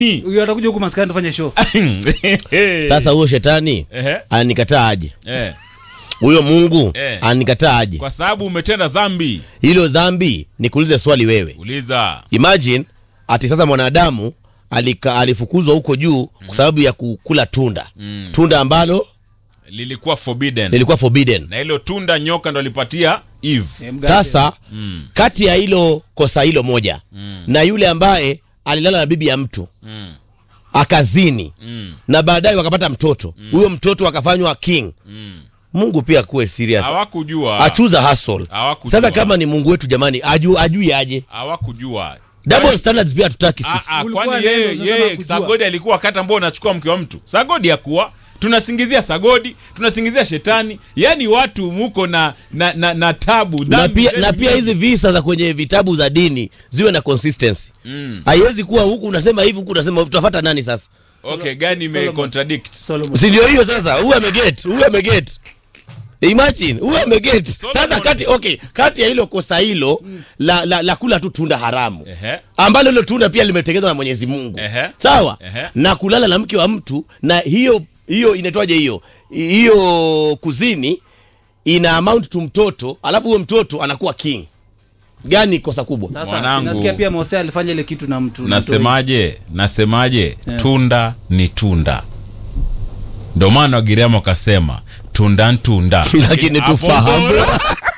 huyo atakuja huku maskani tufanye show sasa huyo shetani Ehe. ananikataa aje Eh, huyo mungu Eh. ananikataa aje kwa sababu umetenda dhambi hilo dhambi nikuulize swali wewe uliza imagine ati sasa mwanadamu alika, alifukuzwa huko juu kwa sababu ya kukula tunda tunda ambalo lilikuwa forbidden lilikuwa forbidden na hilo tunda nyoka ndo alipatia eve Eh, mgate. sasa kati ya hilo kosa hilo moja na yule ambaye alilala na bibi ya mtu Mm. akazini Mm. na baadaye wakapata mtoto huyo mtoto akafanywa king mungu pia kuwe serious hawakujua achuza hustle Hawakujua. sasa kama ni mungu wetu jamani aju, ajui aje hawakujua double standards pia hatutaki Ah, sisi ah, Ulikuwa kwani neno, yeye sasa yeye hakujua. sagodi alikuwa wakati ambao unachukua mke wa mtu sagodi hakuwa tunasingizia sagodi tunasingizia shetani yaani watu muko na na, na, na tabu na dhambi pia, zenu na pia nyingi. hizi visa za kwenye vitabu za dini ziwe na consistency haiwezi kuwa huku unasema hivi huku unasema hivi. tutafuata nani sasa okay gani ime Solomon. contradict Solomon. si ndio hiyo sasa huyu ameget huyu ameget imagine huyu ameget Solomon- sasa kati okay kati ya hilo kosa hilo la, la, la kula tu tunda haramu Ehe. ambalo hilo tunda pia limetengenezwa na mwenyezi mungu Ehe. sawa Ehe. na kulala na mke wa mtu na hiyo hiyo inaitwaje hiyo hiyo kuzini ina amount tu mtoto alafu huyo mtoto anakuwa king gani kosa kubwa sasa Mwanangu. nasikia pia Mose alifanya ile kitu na mtu nasemaje nasemaje tunda ni tunda ndo maana wagiriama wakasema tunda ntunda lakini Hapo tufahamu bora.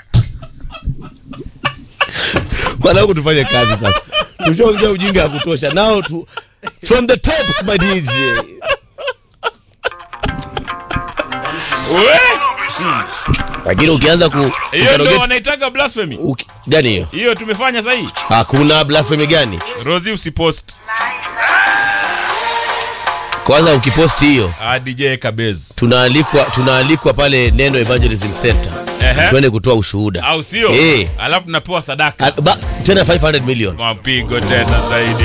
mwanangu tufanye kazi sasa tushaongea ujinga ya kutosha nao tu from the tops my DJ We! lakini ukianza ku hiyo ndo kukarogeti- wanaitaka blasphemy uki- gani hiyo hiyo tumefanya sahii hakuna blasphemy gani rosi usipost kwanza ukiposti hiyo ah, dj kabez tunaalikwa tunaalikwa pale neno evangelism center Ehe. tuende kutoa ushuhuda au sio Eh. alafu napewa sadaka Al- ba- tena 500 million mapigo tena zaidi